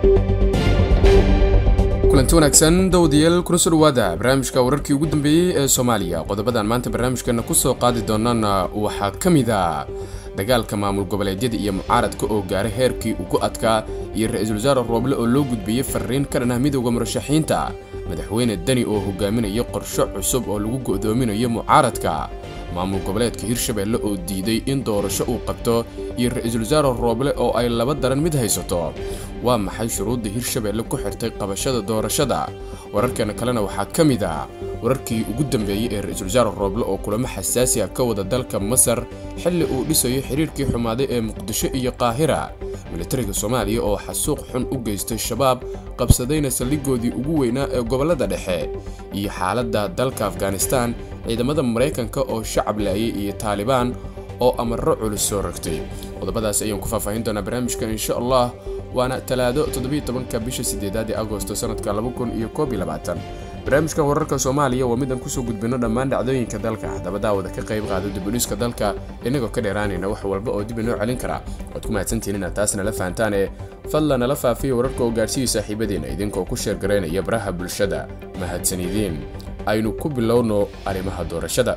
kulanti wanaagsan dawadayaal kuna soo dhawaada barnaamijka wararkii ugu dambeeyey ee soomaaliya qodobadan maanta barnaamijkeena kusoo qaadi doonana waxaa ka mid a dagaalka maamul goboleedyada iyo mucaaradka oo gaaray heerkii ugu adkaa iyo ra-iisul wasaare rooble oo loo gudbiyey fariin ka dhan ah midowda murashaxiinta madaxweyne deni oo hogaaminaya qorsho cusub oo lagu go'doominayo mucaaradka maamul goboleedka hirshabeelle oo diiday in doorasho uu qabto iyo ra-iisul wasaare rooble oo ay laba daran mid haysato waa maxay shuruudda hirshabeelle ku xirtay qabashada doorashada wararkeena kalena waxaa ka mid ah wararkii ugu dambeeyey ee ra-iisul wasaare rooble oo kulamo xasaasi ah ka wada dalka masar xilli uu dhisayo xiriirkii xumaaday ee muqdisho iyo qaahira militariga soomaaliya oo xasuuq xun u geystay shabaab qabsadayna saldhigoodii ugu weynaa ee gobollada dhexe iyo xaaladda dalka afghanistan ciidamada maraykanka oo shacab laayay iyo taalibaan oo amarro culus soo rogtay qodobadaas ayaan ku faahfaahin doonaa barnaamijka insha allah waana talaado todobiyotobanka bisha sideedaad ee agosto sanadka barnaamijka wararka soomaaliya waa midaan kusoo gudbino dhammaan dhacdooyinka dalka haddaba daawada ka qayb qaada dibudhiska dalka inagoo ka dheeraanayna wax walba oo dib inoo celin kara waad ku mahadsantihiin inaad taas nala fahantaane fadlan nala faafiya wararka oo gaarsiiya saaxiibadiina idinkoo ku sheergaraynaya baraha bulshada mahadsanidiin aynu ku bilowno arrimaha doorashada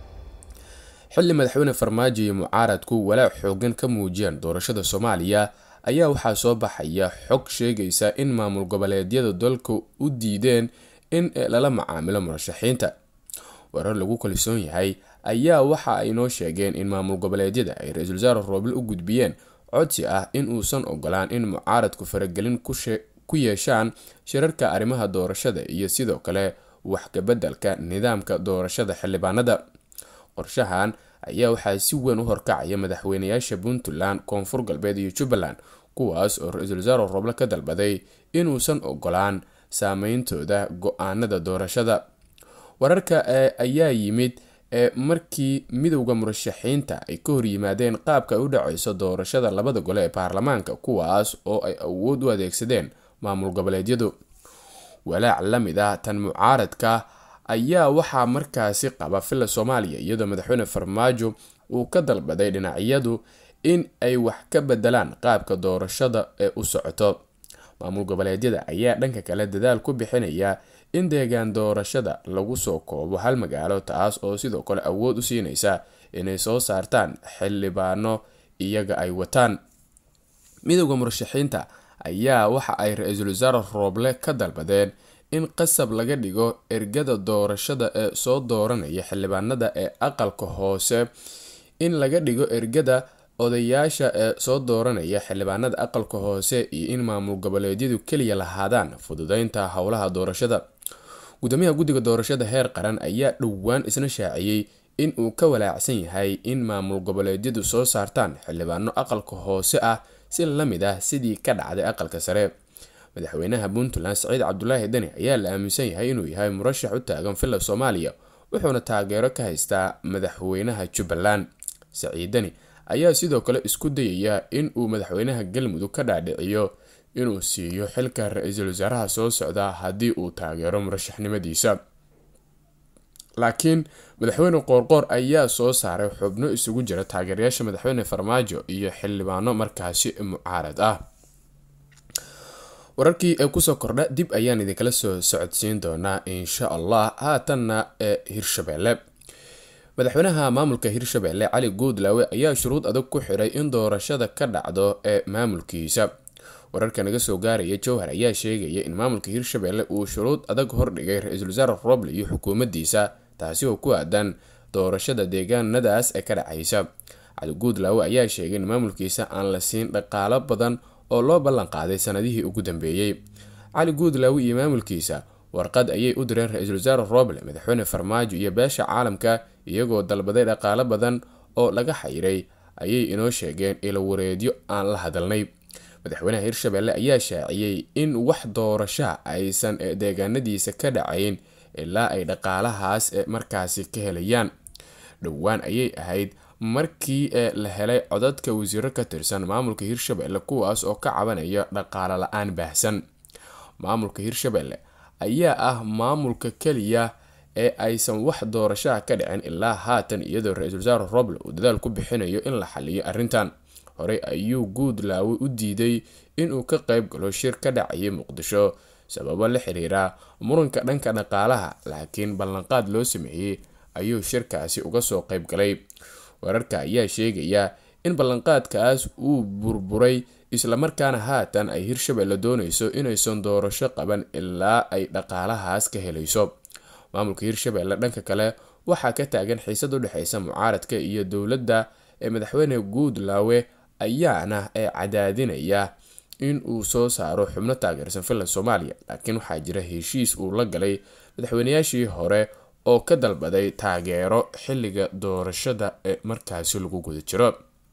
xilli madaxweyne farmaajo iyo mucaaradku walaac xoogan ka muujiyaan doorashada soomaaliya ayaa waxaa soo baxaya xog sheegaysa in maamul goboleedyada dalka u diideen in lala macaamilo murashaxiinta warar lagu kalsoon yahay ayaa waxa ay noo sheegeen in maamul goboleedyada ay ra-iisul wasaare rooble u gudbiyeen codsi ah in uusan ogolaan in mucaaradku faragelin ku yeeshaan shirarka arrimaha doorashada iyo sidoo kale wax kabeddelka nidaamka doorashada xildhibaanada qorshahan ayaa waxaa si weyn u horkacaya madaxweynayaasha puntland koonfur galbeed iyo jubbaland kuwaas oo ra-iisul wasaare rooble ka dalbaday inuusan ogolaan saameyntooda go-aanada doorashada wararka ayaa yimid markii midowda murashaxiinta ay ka horyimaadeen qaabka ay u dhaceyso doorashada labada gole ee baarlamaanka kuwaas oo ay awood u adeegsadeen maamul goboleedyadu walaac la mid ah tan mucaaradka ayaa waxaa markaasi qaba filla soomaaliya iyadoo madaxweyne farmaajo uu ka dalbaday dhinacyadu in ay wax ka bedelaan qaabka doorashada ee u socoto maamul goboleedyada ayaa dhanka kale dadaal ku bixinaya in deegaan doorashada lagu soo koobo hal magaalo taas oo sidoo kale awood u siinaysa inay soo saartaan xildhibaano iyaga ay wataan midowda murashaxiinta ayaa waxa ay ra-iisul wasaare rooble ka dalbadeen in qasab laga dhigo ergada doorashada ee soo dooranaya xildhibaanada ee aqalka hoose in laga dhigo ergada odayaasha ee soo dooranaya xildhibaanada aqalka hoose iyo in maamul goboleedyadu keliya lahaadaan fududeynta howlaha doorashada gudoomiyaha guddiga doorashada heer qaran ayaa dhowaan isna shaaciyey in uu ka walaacsan yahay in maamul goboleedyadu soo saartaan xildhibaano aqalka hoose ah si la mid ah sidii ka dhacday aqalka sare madaxweynaha puntland saciid cabdulaahi deni ayaa la aaminsan yahay inuu yahay murashax u taagan filla soomaaliya wuxuuna taageero ka haystaa madaxweynaha jubbaland saciid deni ayaa sidoo kale isku dayaya in uu madaxweynaha galmudug ka dhaadhiciyo inuu siiyo xilka ra-iisul wasaaraha soo socda haddii uu taageero murashaxnimadiisa laakiin madaxweyne qoorqoor ayaa soo saaray xubno isugu jira taageerayaasha madaxweyne farmaajo iyo xildhibaano markaasi mucaarad ah wararkii ee kusoo kordha dib ayaan idinkala soo socodsiin doonaa insha allah haatanna ee hirshabeelle madaxweynaha maamulka hirshabeelle cali guudlaawe ayaa shuruud adag ku xiray in doorashada ka dhacdo ee maamulkiisa wararka naga soo gaaraya jowhar ayaa sheegaya in maamulka hirshabeelle uu shuruud adag hordhigay ra-iisul wasaare roble iyo xukuumaddiisa taasi oo ku aadan doorashada deegaanadaas ee ka dhacaysa cali guudlaawe ayaa sheegay in maamulkiisa aan la siin dhaqaalo badan oo loo ballan qaaday sanadihii ugu dambeeyey cali guudlaawe iyo maamulkiisa warqad ayay u direen ra-iisul wasaare roble madaxweyne farmaajo iyo beesha caalamka iyagoo dalbaday dhaqaalo badan oo laga xayiray ayay inoo sheegeen ilo wareedyo aan la hadalnay madaxweynaha hirshabeelle ayaa shaaciyey in wax doorashaa aysan deegaanadiisa ka dhacayn ilaa ay dhaqaalahaas markaasi ka helayaan dhowaan ayay ahayd markii la helay codadka wasiiro ka tirsan maamulka hirshabeelle kuwaas oo ka cabanaya dhaqaalo la-aan baahsan maamulka hirshabeelle ayaa ah maamulka keliya ee aysan wax doorashaha ka dhicin ilaa haatan iyadoo ra-iisul wasaare roble uu dadaal ku bixinayo in la xaliyo arrintan horey ayuu guudlaawe u diiday inuu ka qayb galo shir ka dhacayay muqdisho sababo la xiriira muranka dhanka dhaqaalaha laakiin ballanqaad loo sameeyey ayuu shirkaasi uga soo qayb galay wararka ayaa sheegaya in ballanqaadkaas uu burburay islamarkaana haatan ay hirshabelle doonayso inaysan doorasho qaban ilaa ay dhaqaalahaas ka helayso maamulka hirshabelle dhanka kale waxaa ka taagan xiisad u dhexeysa mucaaradka iyo dowladda ee madaxweyne guudlaawe ayaana ee cadaadinaya in uu soo saaro xubno taageersan finland soomaaliya laakiin waxaa jira heshiis uu la galay madaxweynayaashii hore oo ka dalbaday taageero xilliga doorashada ee markaasi lagu guda jiro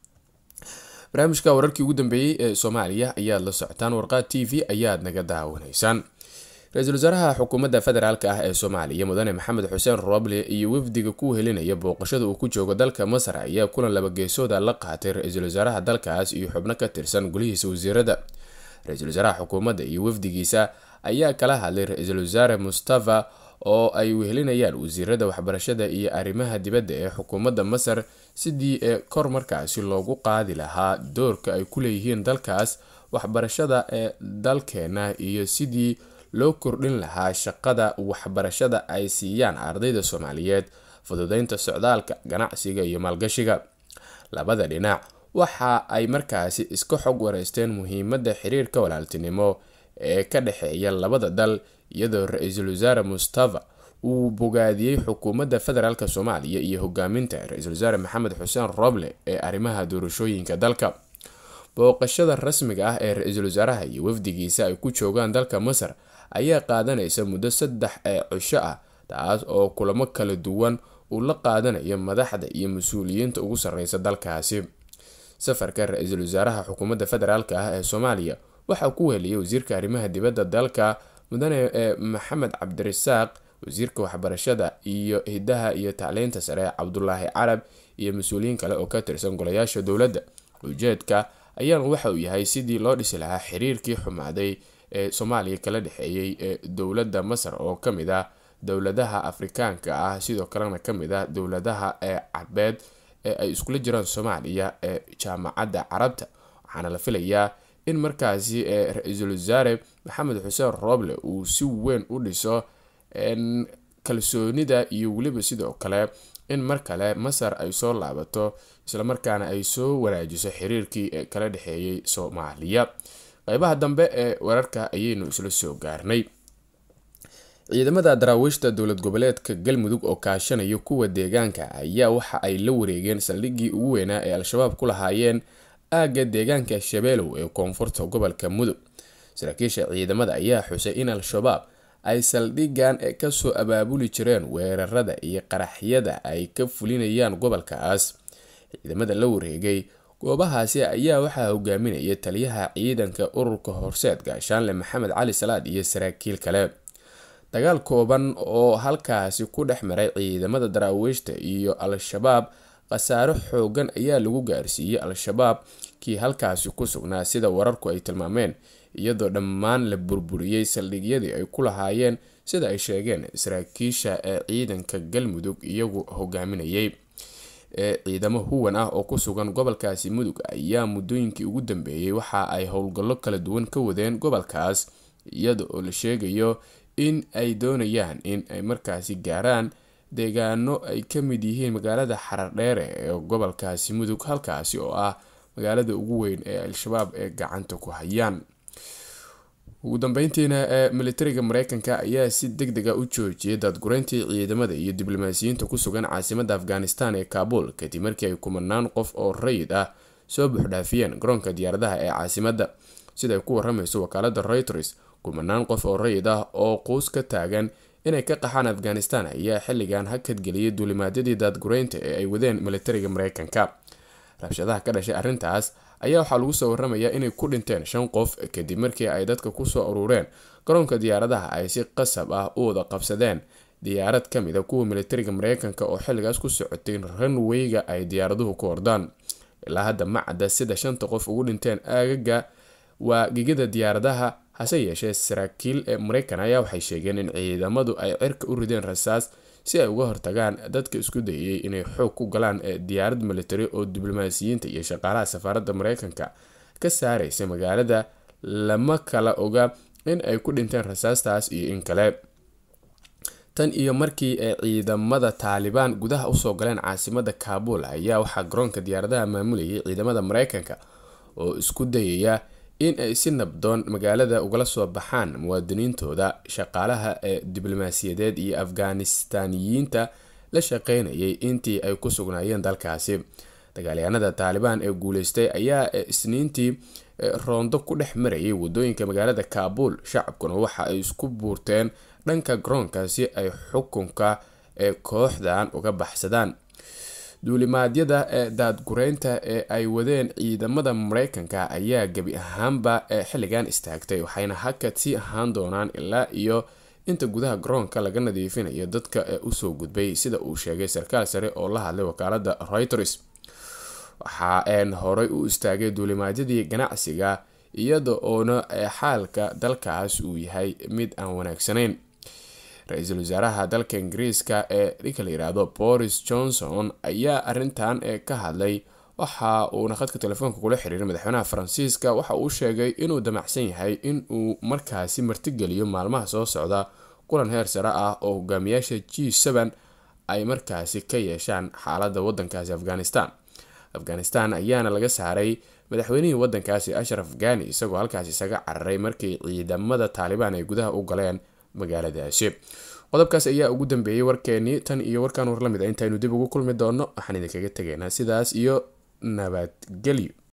barnaamijka wararkii ugu dambeeyey ee soomaaliya ayaad la socotaan warqaad t v ayaad naga daawanaysaan ra-iisul wasaaraha xukuumadda federaalk ah ee soomaaliya mudane maxamed xuseen roble iyo wafdiga ku helinaya booqashada uu ku joogo dalka masar ayaa kulan labageesooda la qaatay ra-iisul wasaaraha dalkaas iyo xubno ka tirsan golihiisa wasiirada ra-iisul wasaaraha xukuumadda iyo wafdigiisa ayaa kala hadlay ra-iisul wasaare mustafa oo ay wehelinayaan wasiirada waxbarashada iyo arrimaha dibadda ee xukuumadda masar sidii ee kor markaasi loogu qaadi lahaa doorka ay ku leeyihiin dalkaas waxbarashada ee dalkeena iyo sidii loo kordhin lahaa shaqada waxbarashada ay siiyaan ardayda soomaaliyeed fududeynta socdaalka ganacsiga iyo maalgashiga labada dhinac waxa ay markaasi iska xog wareysteen muhiimadda xiriirka walaaltinimo ee ka dhexeeya labada dal iyadoo ra-iisul wasaare mustafa uu bogaadiyey xukuumadda federaalk soomaaliya iyo hogaaminta ra-iisul wasaare maxamed xuseen roble ee arrimaha doorashooyinka dalka booqashada rasmiga ah ee ra-iisul wasaaraha iyo wafdigiisa ay ku joogaan dalka masar ayaa qaadanaysa muddo saddex ee cisho ah taas oo kulamo kala duwan uu la qaadanayo madaxda iyo mas-uuliyiinta ugu sarreysa dalkaasi safarka ra-iisul wasaaraha xukuumadda federaalk ah ee soomaaliya waxaa ku heliyay wasiirka arrimaha dibadda dalka mudane ee maxamed cabdirasaaq wasiirka waxbarashada iyo hidaha iyo tacliinta sare cabdulaahi carab iyo mas-uuliyiin kale oo ka tirsan golayaasha dowladda ujeedka ayaana waxa uu yahay sidii loo dhisi lahaa xiriirkii xumaaday ee soomaaliya kala dhexeeyey ee dowladda masar oo kamid ah dowladaha afrikaanka ah sidoo kalena kamid ah dowladaha ee cabeed ee ay iskula jiraan soomaaliya ee jaamacadda carabta waxaana la filayaa in markaasi ee ra-iisul wasaare maxamed xuseen roble uu si weyn u dhiso kalsoonida iyo weliba sidoo kale in mar kale masar ay soo laabato islamarkaana ay soo wanaajiso xiriirkii ee kala dhexeeyey soomaaliya qeybaha dambe ee wararka ayaynu isla soo gaarnay ciidamada daraawiishta dowlad goboleedka galmudug oo kaashanaya kuwa deegaanka ayaa waxa ay la wareegeen saldhiggii ugu weynaa ee al-shabaab ku lahaayeen aagga deegaanka shabeelow ee koonfurta gobolka mudug saraakiisha ciidamada ayaa xusay in al-shabaab ay saldhiggan kasoo abaabuli jireen weerarada iyo qaraxyada ay ka fulinayaan gobolkaas ciidamada la wareegay goobahaasi ayaa waxaa hogaaminaya taliyaha ciidanka ururka horseed gaashaanle maxamed cali salaad iyo saraakiil kale dagaal kooban oo halkaasi ku dhex maray ciidamada daraawiishta iyo al-shabaab khasaaro xoogan ayaa lagu gaarsiiyey al-shabaab kii halkaasi ku sugnaa sida wararku ay tilmaameen iyadoo dhammaan la burburiyey saldhigyadii ay ku lahaayeen sida ay sheegeen saraakiisha ee ciidanka galmudug iyagu hogaaminayay ee ciidamo huwan ah oo ku sugan gobolkaasi mudug ayaa muddooyinkii ugu dambeeyey waxa ay howlgallo kala duwan ka wadeen gobolkaas iyada oo la sheegayo in ay doonayaan in ay markaasi gaaraan deegaano ay ka mid yihiin magaalada xarardheere ee gobolkaasi mudug halkaasi oo ah magaalada ugu weyn ee al-shabaab ee gacanta ku hayaan ugu dambeyntiina ee militariga mareykanka ayaa si deg dega u joojiyay daadgureyntii ciidamada iyo diblomaasiyiinta ku sugan caasimada afghanistan ee kaabul kadib markii ay kumanaan qof oo rayid ah soo buuxdhaafiyeen garoonka diyaaradaha ee caasimada siday ku waramayso wakaalada reuters kumanaan qof oo rayid ah oo quus ka taagan inay ka qaxaan afghanistan ayaa xilligan hakadgeliyay duulimaadyadii daadgureynta ee ay wadeen militariga mareykanka rabshadaha ka dhashay arrintaas ayaa waxaa lagu soo waramayaa inay ku dhinteen shan qof kadib markii ay dadka kusoo urureen garoonka diyaaradaha ay si qasab ah u wada qabsadeen diyaarad ka mid a kuwa militariga mareykanka oo xilligaas ku socotay ranweyga ay diyaaraduhu ku ordaan ilaa hadda ma cadda sida shanta qof ugu dhinteen aagaga waa gigada diyaaradaha hase yeeshee saraakiil ee mareykan ayaa waxay sheegeen in ciidamadu ay cirka u rideen rasaas si ay uga hortagaan dadka isku dayay inay xoog ku galaan diyaarad military oo diblomaasiyiinta iyo shaqaalaha safaaradda mareykanka ka saareysa magaalada lama kala oga in ay ku dhinteen rasaastaas iyo in kale tan iyo markii ay ciidamada taalibaan gudaha usoo galeen caasimada kaabul ayaa waxaa garoonka diyaaradaha maamulayay ciidamada mareykanka oo isku dayaya in ay si nabdoon magaalada ugala soo baxaan muwaadiniintooda shaqaalaha ee diblomaasiyadeed iyo afghanistaniyiinta la shaqeynayay intii ay ku sugnaayeen dalkaasi dagaalyahanada taalibaan ee guuleystay ayaa isniintii roondo ku dhex marayay wadooyinka magaalada kaabul shacabkuna waxa ay isku buurteen dhanka garoonka si ay xukunka ee kooxdan uga baxsadaan duulimaadyada ee daadgureynta ee ay wadeen ciidamada mareykanka ayaa gebi ahaanba xilligan istaagtay waxayna hakad sii ahaan doonaan ilaa iyo inta gudaha garoonka laga nadiifinayo dadka ee usoo gudbay sida uu sheegay sarkaal sare oo la hadlay wakaalada reuters waxa een horey u istaagay duulimaadyadii ganacsiga iyada oona xaalka dalkaas uu yahay mid aan wanaagsanayn ra-iisul wasaaraha dalka ingiriiska ee ninka la yiraahdo boris johnson ayaa arintan ka hadlay waxa uuna khadka telefoonka kula xiriiray madaxweynaha faransiiska waxa uu sheegay inuu damacsan yahay in uu markaasi martigeliyo maalmaha soo socda kulan heer sare ah oo hogaamiyaasha g ay markaasi ka yeeshaan xaalada wadankaasi afghanistan afghanistan ayaana laga saaray madaxweynihii wadankaasi ashraf ghani isagoo halkaas isaga cararay markii ciidamada taalibaan ay gudaha u galeen magaaladaasi qodobkaas ayaa ugu dambeeyay warkeenii tan iyo warkaan war la mid a intaynu dib ugu kulmi doono waxaan idinkaga tegaynaa sidaas iyo nabadgelyo